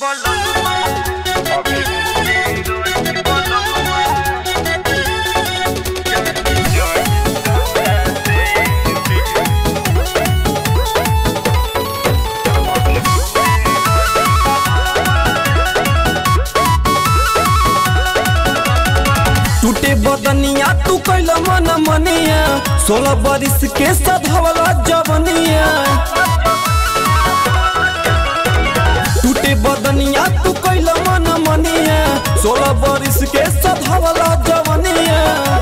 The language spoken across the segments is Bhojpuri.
टूटे बदनिया तू कैल मन मनिया सोलह बरिस के सधवला जवनिया टूटे बदनिया तू कैल मन मनिया सोलह बरिस के सधवला जवनिया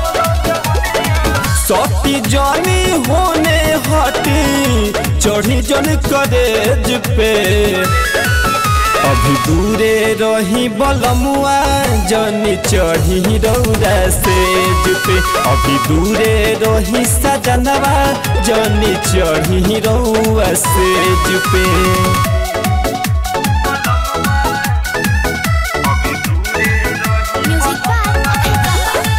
सती जानी होने हटी चढ़ी जन करेज पे अभी दूरे रही बलमुआ जनी चढ़ी रौरा सेज पे अभी दूरे रही सजनवा जनी चढ़ी रौआ सेज पे Music by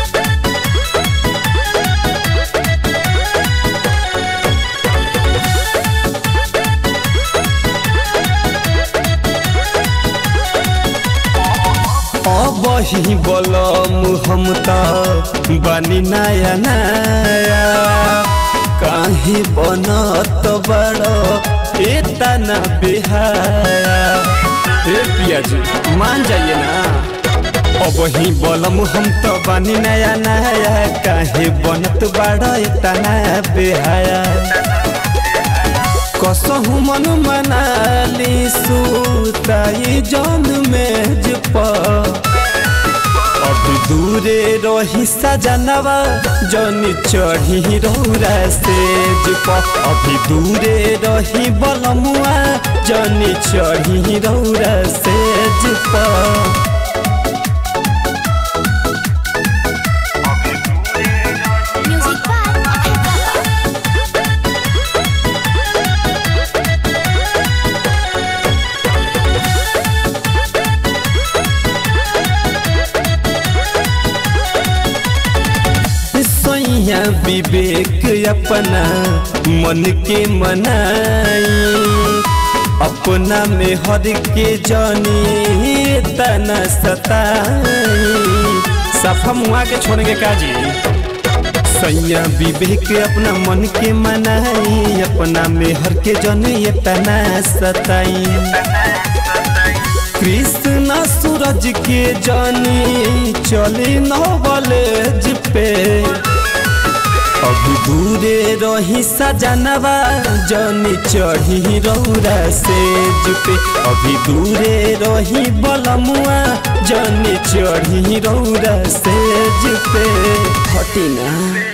अब ही बलम हम त बनी नया नया काहे बनत बड़ इतना बेहाया ए पिया जी मान जाइए ना अब ही बलम हम तो बनी नया नया काहे बनत बड़ इतना बेहाया कसहु मन मनाली सुताई जन मेज पर अभी दूरे रही सजनवा जनी चढ़ी रौरा सेज पर अभी दूरे रही बलमुआ जनी चढ़ी रौरा सेज पर Music by सैया विवेक अपना मन के मनाई अपना में हर के जानी तना सताई सफा मुआ के छोड़ के काजी सैया विवेक अपना मन के मनाई अपना में हर के जानी तना सताई कृष्णा सूरज के जानी चली नॉलेज पे अभी दूरे रही सजनवा जानी चढ़ी रौरा सेज पे अभी दूरे रही बलमुआ जानी चढ़ी रौरा सेज पे हटी ना